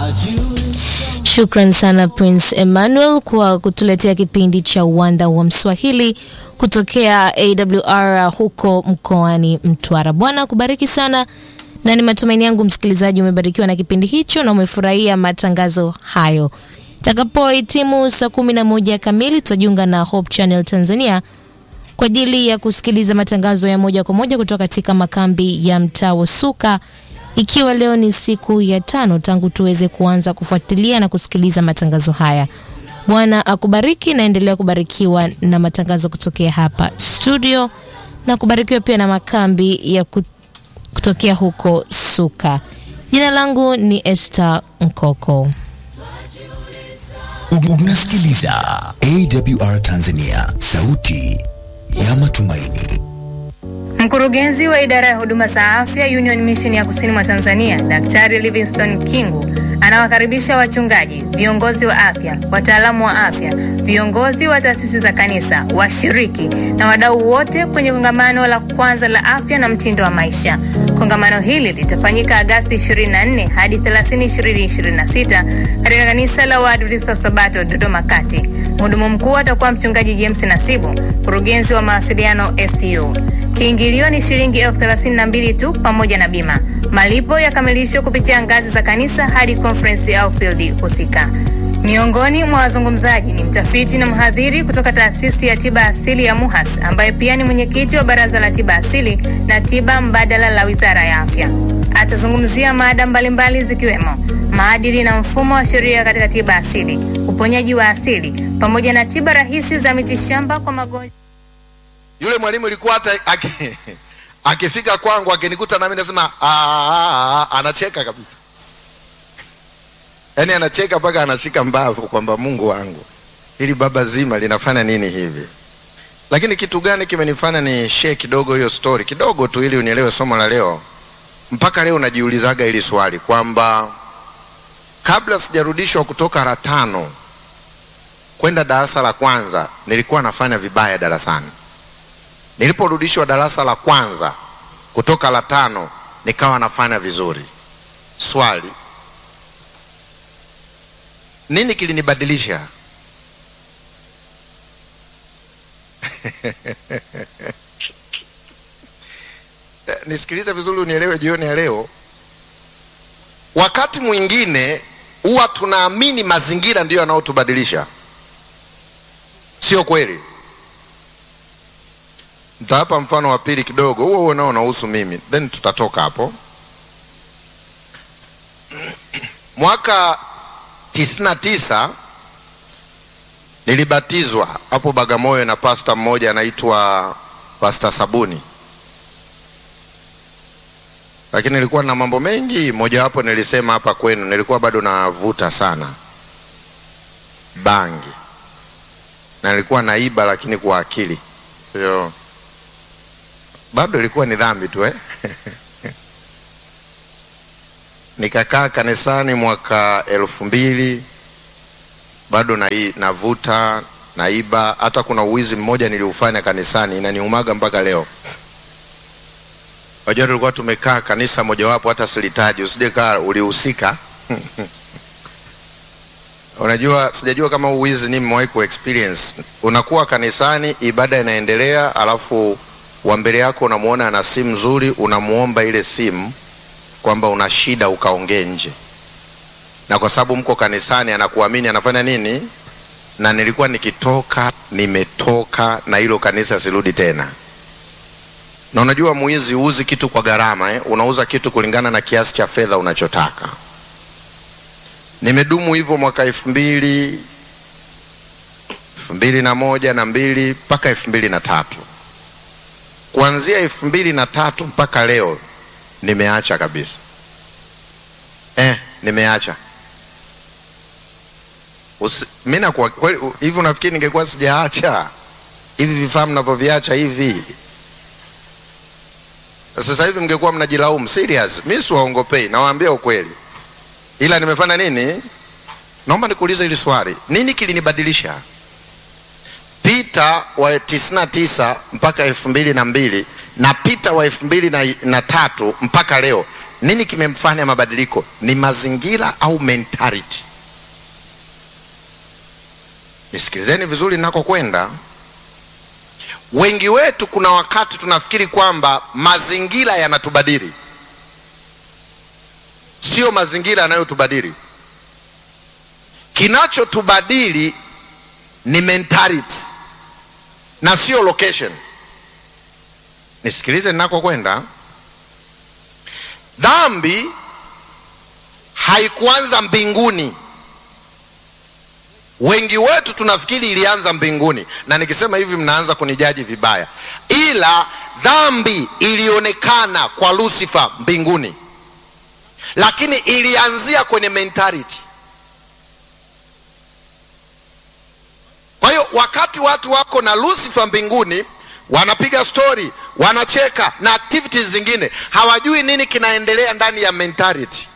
Shukran sana Prince Emmanuel kwa kutuletea kipindi cha uwanda wa Mswahili kutokea AWR huko mkoani Mtwara. Bwana akubariki sana, na ni matumaini yangu msikilizaji umebarikiwa na kipindi hicho na umefurahia matangazo hayo. Itakapohitimu saa kumi na moja kamili tutajiunga na Hope Channel Tanzania kwa ajili ya kusikiliza matangazo ya moja kwa moja kutoka katika makambi ya mtaa wa Suka ikiwa leo ni siku ya tano tangu tuweze kuanza kufuatilia na kusikiliza matangazo haya. Bwana akubariki, naendelea kubarikiwa na matangazo kutokea hapa studio na kubarikiwa pia na makambi ya kutokea huko Suka. Jina langu ni Esther Nkoko. Unasikiliza AWR Tanzania, sauti ya matumaini. Mkurugenzi wa idara ya huduma za afya Union Mission ya kusini mwa Tanzania, Daktari Livingstone Kingu anawakaribisha wachungaji, viongozi wa afya, wataalamu wa afya, viongozi wa taasisi za kanisa, washiriki na wadau wote kwenye kongamano la kwanza la afya na mtindo wa maisha. Kongamano hili litafanyika Agasti 24 hadi 30, 2026 katika kanisa la Waadventista wa Sabato Dodoma Kati. Mhudumu mkuu atakuwa mchungaji James Nasibu, mkurugenzi wa mawasiliano STU. Kiingilio ni shilingi elfu thelathini na mbili tu pamoja na bima. Malipo yakamilishwa kupitia ngazi za kanisa hadi conference au field husika. Miongoni mwa wazungumzaji ni mtafiti na mhadhiri kutoka taasisi ya tiba asili ya MUHAS ambaye pia ni mwenyekiti wa baraza la tiba asili na tiba mbadala la wizara ya afya. Atazungumzia mada mbalimbali zikiwemo maadili na mfumo wa sheria katika tiba asili, uponyaji wa asili pamoja na tiba rahisi za mitishamba kwa magonjwa. Yule mwalimu ilikuwa hata aki- akifika kwangu akinikuta nami nasema "Ah, ah, ah," anacheka kabisa, yaani anacheka mpaka anashika mbavu kwamba Mungu wangu, hili baba zima linafanya nini hivi? Lakini kitu gani kimenifanya ni share kidogo hiyo story kidogo tu, ili unielewe somo la leo. Mpaka leo najiulizaga hili swali kwamba kabla sijarudishwa kutoka la tano kwenda darasa la kwanza nilikuwa nafanya vibaya darasani. Niliporudishwa darasa la kwanza kutoka la tano nikawa nafanya vizuri. Swali, nini kilinibadilisha? Nisikilize vizuri unielewe jioni ya leo. Wakati mwingine huwa tunaamini mazingira ndiyo yanayotubadilisha. Sio kweli. Nitawapa mfano wa pili kidogo, huo huo nao unahusu mimi, then tutatoka hapo. Mwaka tisini na tisa nilibatizwa hapo Bagamoyo na pasta mmoja anaitwa Pasta Sabuni, lakini nilikuwa na mambo mengi. Mojawapo nilisema hapa kwenu, nilikuwa bado navuta sana bangi na nilikuwa naiba, lakini kwa akili hiyo bado ilikuwa ni dhambi tu eh? Nikakaa kanisani mwaka elfu mbili bado na, navuta naiba. Hata kuna uwizi mmoja niliufanya kanisani, inaniumaga mpaka leo. Wajua, tulikuwa tumekaa kanisa mojawapo, hata silitaji, usije kaa ulihusika. Unajua, sijajua kama uwizi ni mmewahi ku experience. Unakuwa kanisani, ibada inaendelea, alafu wa mbele yako unamuona ana simu nzuri, unamuomba ile simu kwamba una shida ukaongee nje, na kwa sababu mko kanisani anakuamini, anafanya nini? Na nilikuwa nikitoka, nimetoka na hilo kanisa sirudi tena. Na unajua mwizi huuzi kitu kwa gharama eh? Unauza kitu kulingana na kiasi cha fedha unachotaka. Nimedumu hivyo mwaka elfu mbili elfu mbili na moja na mbili mpaka elfu mbili na tatu kuanzia elfu mbili na tatu mpaka leo nimeacha kabisa eh, nimeacha mi nakuwa kweli hivi. Unafikiri ningekuwa sijaacha hivi vifaa mnavyoviacha hivi sasa hivi mngekuwa mnajilaumu serious? Mi siwaongopei, nawaambia ukweli, ila nimefanya nini? Naomba nikuulize hili swali, nini kilinibadilisha? Pita wa tisini na tisa mpaka elfu mbili na mbili na Pita wa elfu mbili na, na tatu mpaka leo nini kimemfanya mabadiliko ni mazingira au mentality nisikilizeni vizuri nakokwenda wengi wetu kuna wakati tunafikiri kwamba mazingira yanatubadili sio mazingira yanayotubadili kinachotubadili ni mentality na sio location nisikilize ninakokwenda dhambi haikuanza mbinguni wengi wetu tunafikiri ilianza mbinguni na nikisema hivi mnaanza kunijaji vibaya ila dhambi ilionekana kwa lucifer mbinguni lakini ilianzia kwenye mentality kwa hiyo wakati watu wako na lucifer mbinguni wanapiga stori wanacheka na activities zingine hawajui nini kinaendelea ndani ya mentality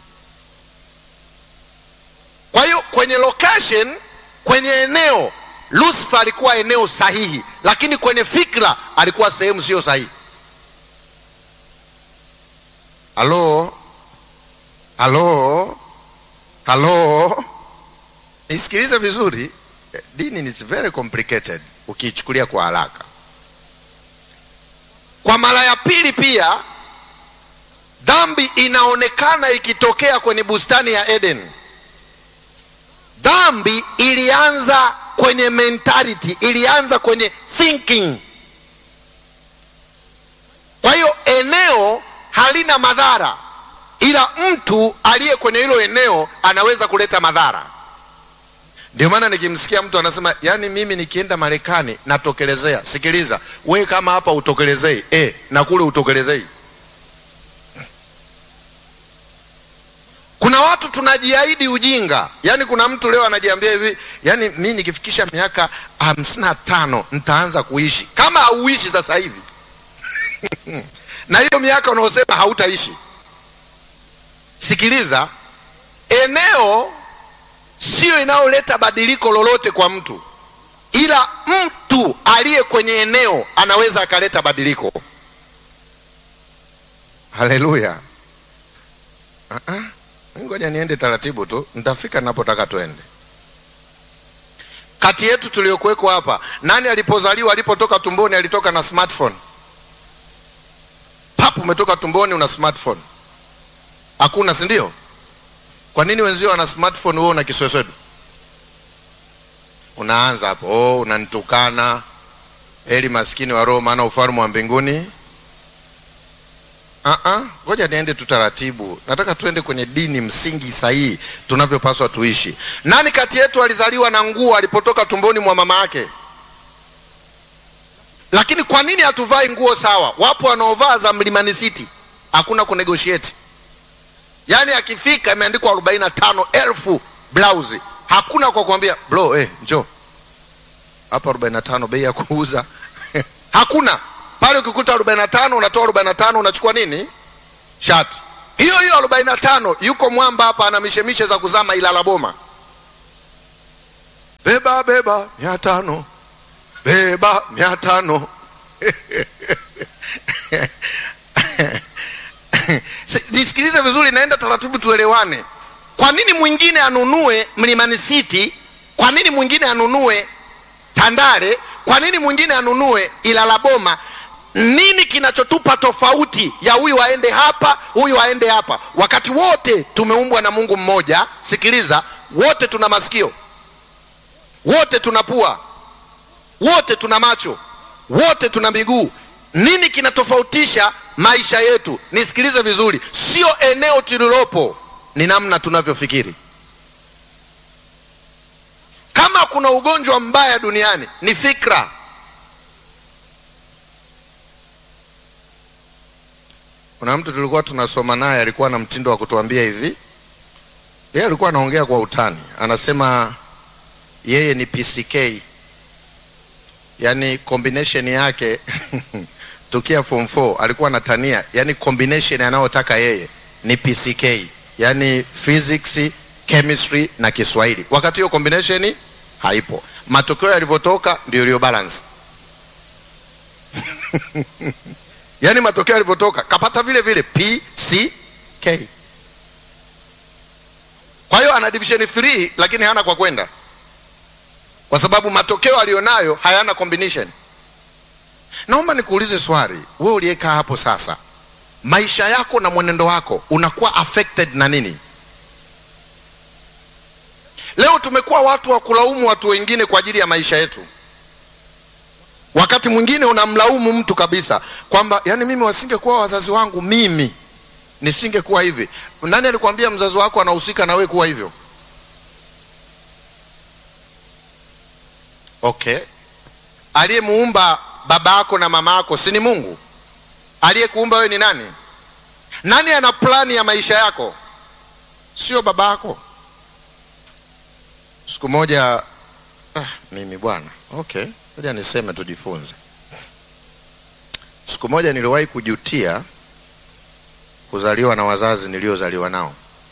kwa hiyo kwenye location kwenye eneo lucifer alikuwa eneo sahihi lakini kwenye fikra alikuwa sehemu sio sahihi halo halo halo nisikilize vizuri dini is very complicated ukiichukulia kwa haraka kwa mara ya pili pia dhambi inaonekana ikitokea kwenye bustani ya eden dhambi ilianza kwenye mentality ilianza kwenye thinking kwa hiyo eneo halina madhara ila mtu aliye kwenye hilo eneo anaweza kuleta madhara ndio maana nikimsikia mtu anasema yani mimi nikienda marekani natokelezea sikiliza we kama hapa utokelezei e, na kule utokelezei kuna watu tunajiahidi ujinga yaani kuna mtu leo anajiambia hivi yaani mi nikifikisha miaka hamsini na tano nitaanza kuishi kama hauishi sasa hivi na hiyo miaka unaosema hautaishi sikiliza eneo siyo inayoleta badiliko lolote kwa mtu ila mtu aliye kwenye eneo anaweza akaleta badiliko haleluya uh-uh. ngoja niende taratibu tu nitafika napotaka twende kati yetu tuliokuwekwa hapa nani alipozaliwa alipotoka tumboni alitoka na smartphone papu umetoka tumboni una smartphone hakuna si ndio kwa nini wenzio wana smartphone wewe una kisweswedu unaanza hapo oh, unanitukana heli maskini wa roho maana ufalme wa mbinguni ngoja uh-uh. niende tu taratibu nataka tuende kwenye dini msingi sahihi tunavyopaswa tuishi nani kati yetu alizaliwa na nguo alipotoka tumboni mwa mama yake lakini kwa nini hatuvai nguo sawa wapo wanaovaa za mlimani city hakuna kunegotiate yaani akifika imeandikwa arobaini na tano elfu blausi hakuna kwa kuambia bro eh, njo hapa arobaini na tano bei ya kuuza hakuna pale ukikuta arobaini na tano unatoa arobaini na tano unachukua nini shati hiyo hiyo arobaini na tano yuko mwamba hapa ana mishemishe za kuzama ilala boma beba beba mia tano beba mia tano nisikilize vizuri naenda taratibu tuelewane kwa nini mwingine anunue mlimani city kwa nini mwingine anunue tandale kwa nini mwingine anunue ilala boma nini kinachotupa tofauti ya huyu aende hapa huyu aende hapa wakati wote tumeumbwa na mungu mmoja sikiliza wote tuna masikio wote tuna pua wote tuna macho wote tuna miguu nini kinatofautisha maisha yetu nisikilize vizuri sio eneo tulilopo ni namna tunavyofikiri kama kuna ugonjwa mbaya duniani ni fikra kuna mtu tulikuwa tunasoma naye alikuwa na mtindo wa kutuambia hivi yeye alikuwa anaongea kwa utani anasema yeye ni pck yaani combination yake tukia form 4 alikuwa anatania yani combination anayotaka yeye ni pck yani physics chemistry na kiswahili wakati hiyo combination haipo matokeo yalivyotoka ndio iliyo balance yaani matokeo yalivyotoka kapata vile vile pck K. Kwa hiyo ana division 3 lakini hana kwa kwenda, kwa sababu matokeo aliyonayo hayana combination. Naomba nikuulize swali, wewe uliyekaa hapo sasa, maisha yako na mwenendo wako unakuwa affected na nini? Leo tumekuwa watu wa kulaumu watu wengine kwa ajili ya maisha yetu. Wakati mwingine unamlaumu mtu kabisa kwamba yani, mimi wasingekuwa wazazi wangu, mimi nisingekuwa hivi. Nani alikwambia mzazi wako anahusika na wewe kuwa hivyo? Okay, aliyemuumba baba yako na mama yako si ni Mungu? Aliyekuumba wewe ni nani? Nani ana plani ya maisha yako? Sio baba yako. Siku moja ah, mimi bwana, okay, ngoja niseme tujifunze. Siku moja niliwahi kujutia kuzaliwa na wazazi niliozaliwa nao.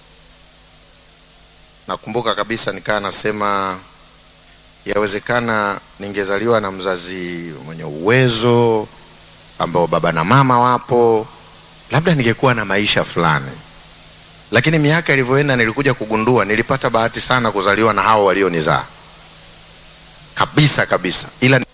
Nakumbuka kabisa nikaa nasema yawezekana ningezaliwa na mzazi mwenye uwezo ambao baba na mama wapo, labda ningekuwa na maisha fulani. Lakini miaka ilivyoenda, nilikuja kugundua nilipata bahati sana kuzaliwa na hao walionizaa kabisa kabisa, ila